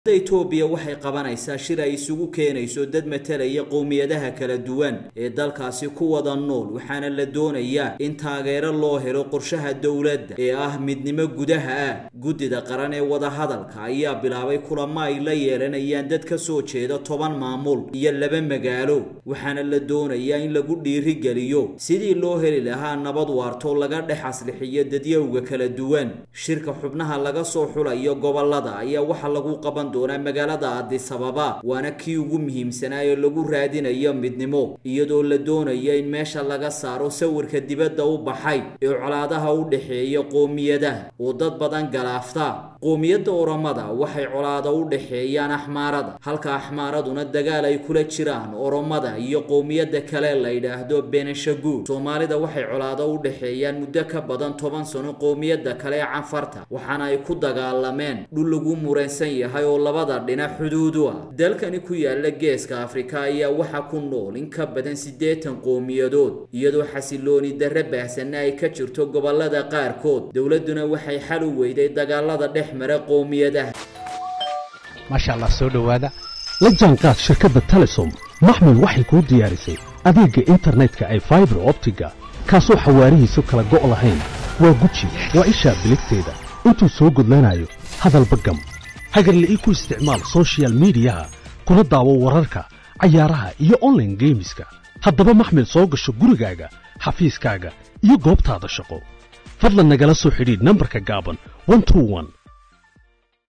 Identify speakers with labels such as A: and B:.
A: etoobiya waxay qabanaysaa shir ay isugu keenayso dad matalaya qowmiyadaha kala duwan ee dalkaasi ku wada nool waxaana la doonayaa in taageero loo helo qorshaha dowladda ee ah midnimo gudaha ah guddida qaran ee wadahadalka ayaa bilaabay kulamo ay la yeelanayaan dad ka soo jeeda toban maamul iyo laba magaalo waxaana la doonayaa in lagu dhiirigeliyo sidii loo heli lahaa nabad waarto laga dhex aslixiyo dadyowga kala duwan shirka xubnaha laga soo xulayo gobolada ayaa waxaa lagu qaban doonaa magaalada addis ababa waana kii ugu muhiimsanaa ee lagu raadinayo midnimo iyadoo la doonayo in meesha laga saaro sawirka dibadda u baxay ee colaadaha u dhexeeya qoomiyadaha oo dad badan galaafta qoomiyadda oromada waxay colaada u dhexeeyaan axmaarada halka axmaaraduna dagaal ay kula jiraan oromada iyo qowmiyadda kale la yidhaahdo beneshaguud soomaalida waxay colaado u dhexeeyaan muddo ka badan toban sano qowmiyadda kale ee canfarta waxaana ay ku dagaalameen dhul lagu muransan yahay oo labada dhinac xuduudu ah dalkani ku yaala geeska afrika ayaa waxaa ku nool in ka badan siddeetan qowmiyadood iyadoo xasilooni darre baahsanna ay ka jirto gobolada qaarkood dowladduna waxay xal u weyday dagaalada dhex mara qowmiyadaha
B: maasha allah soo dhowaada la jaanqaad shirkadda telesom maxmil waxay kuu diyaarisay adeegga internetka ay faibar optiga kaasoo xawaarihiisu kala go' lahayn waa guji waa ishaa biligteeda intuu soo gudlanayo hadalba gam hagarle ii ku isticmaal sochial midiyaha kuna daawo wararka cayaaraha iyo onlaine geemiska haddaba maxmil soo gasho gurigaaga xafiiskaaga iyo goobtaada shaqo fadlan nagala soo xidhiidh nambarka gaaban